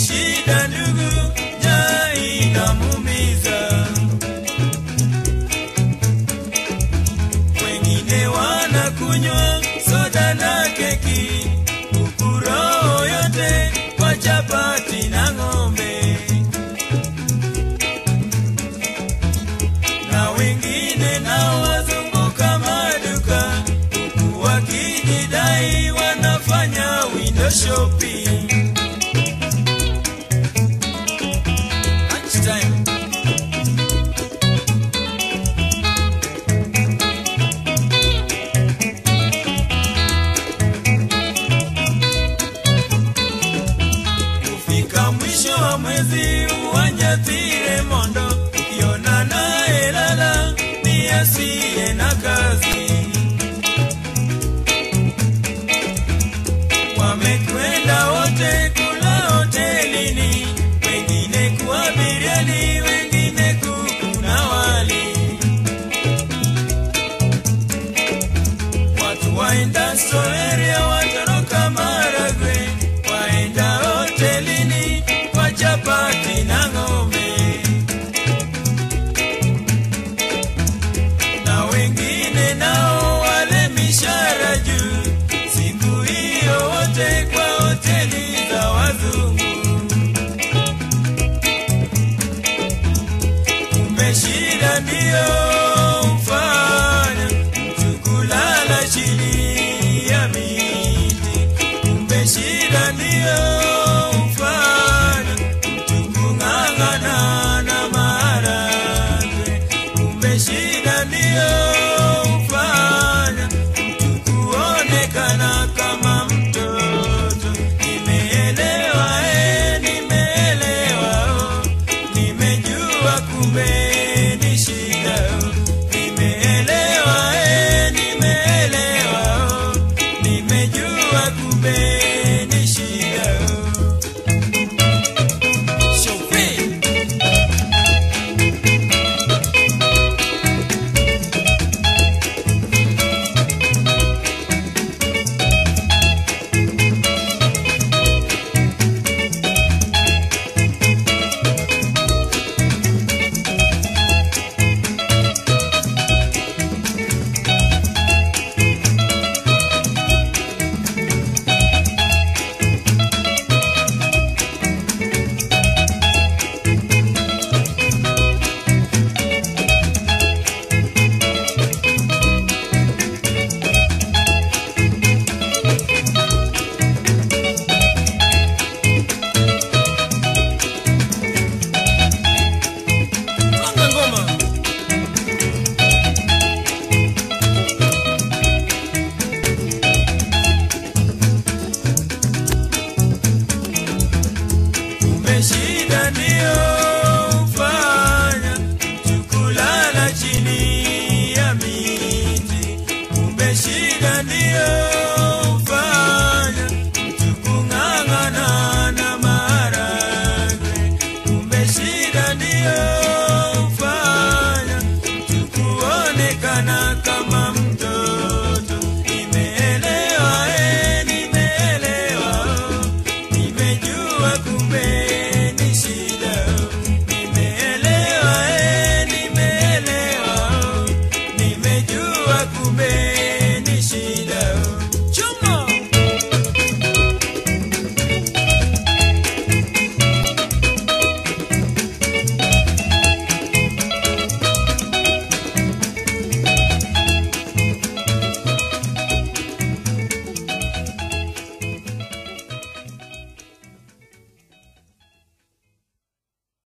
shida ndugu, njaa inamuumiza. Wengine wanakunywa soda na keki, huku roho yote kwa chapati na ng'ombe. Na wengine nao wazunguka maduka, huku wakijidai wanafanya window shopping. Lunchtime. Kufika mwisho wa mwezi uwanjatire mondo, ukiona naye lala ni asiye na kazi. Wamekwenda wote kula hotelini, wengine kuwa biriani, wengine kuku na wali. Watu waenda Soeria, watoroka Maragwe, waenda hotelini kwa chapati na ng'ombe. Na wengine nao wale mishara juu, siku hiyo wote kwa hoteli za wazungu. Kumbe shida ndiyo mfanya mtu kulala chini ya miti. Kumbe shida ndiyo mfanya mtu kung'ang'ana na maharagwe. Kumbe shida ndiyo mfanya mtu kuonekana kama mtoto. Nimeelewa, eh, nimeelewa, oh, nimejua kumbe ni shida. oh. Nimeelewa, eh, nimeelewa, oh, nimejua kumbe ni shida. oh. Shofe. Gonga ngoma. Kumbe shida ndiyo hufanya mtu kulala chini ya miti. Kumbe shida ndiyo hufanya mtu kung'ang'ana na maharagwe. Kumbe shida ndiyo hufanya mtu kuonekana kama mtoto. Nimeelewa, eh, nimeelewa, oh, nimejua kumbe ni shida. oh. Nimeelewa, eh, nimeelewa, oh, nimejua kumbe